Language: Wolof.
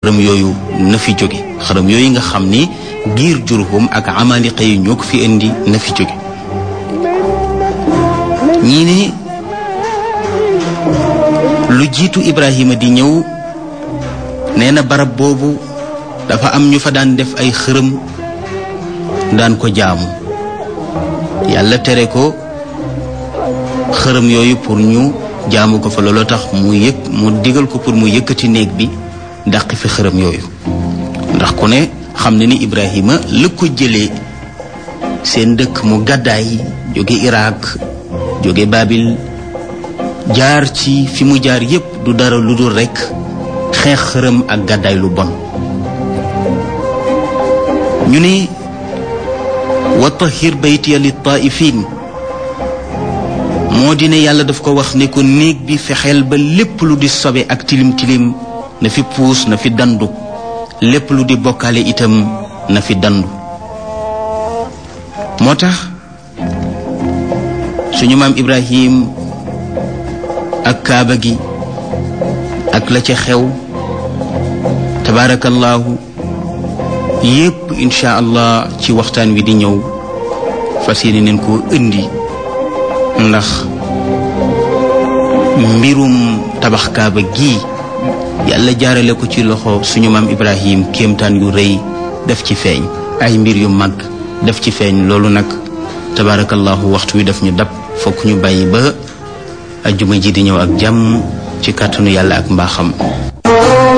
xërëm yooyu na fi jóge xërëm yooyu nga xam ni giir Jurhum ak Amaliqa yi ñoo ko fi indi na fi jóge ñii ne lu jiitu Ibrahima di ñëw nee na barab boobu dafa am ñu fa daan def ay xërëm daan ko jaamu yàlla tere ko xërëm yooyu pour ñu jaamu ko fa looloo tax mu yëg mu digal ko pour mu yëkkati néeg bi dàq fi xërëm yooyu ndax ku ne xam ne ni Ibrahima la ko jëlee seen dëkk mu gàddaay jóge Irak jóge Babil jaar ci fi mu jaar yépp du dara lu dul rekk xeex xërëm ak gàddaay lu bon ñu ne wa tahir baytiya li taifin moo di ne yàlla daf ko wax ne ko néeg bi fexeel ba lépp lu di sobe ak tilim tilim na fi puus na fi dandu lépp lu di bokkaale itam na fi dandu moo tax suñu maam Ibrahim ak kaaba gi ak la ca xew tabaarakallaahu yépp incha allah ci waxtaan wi di ñëw fas yéene neen koo indi ndax mbirum tabax kaaba gi yàlla jaarale ko ci loxo suñu maam Ibrahim kéemtaan yu rëy def ci feeñ ay mbir yu mag def ci feeñ loolu nag tabaarakallaahu waxtu wi daf ñu dab fokk ñu bàyyi ba ajjuma ji di ñëw ak jàmm ci kàttanu yàlla ak mbaaxam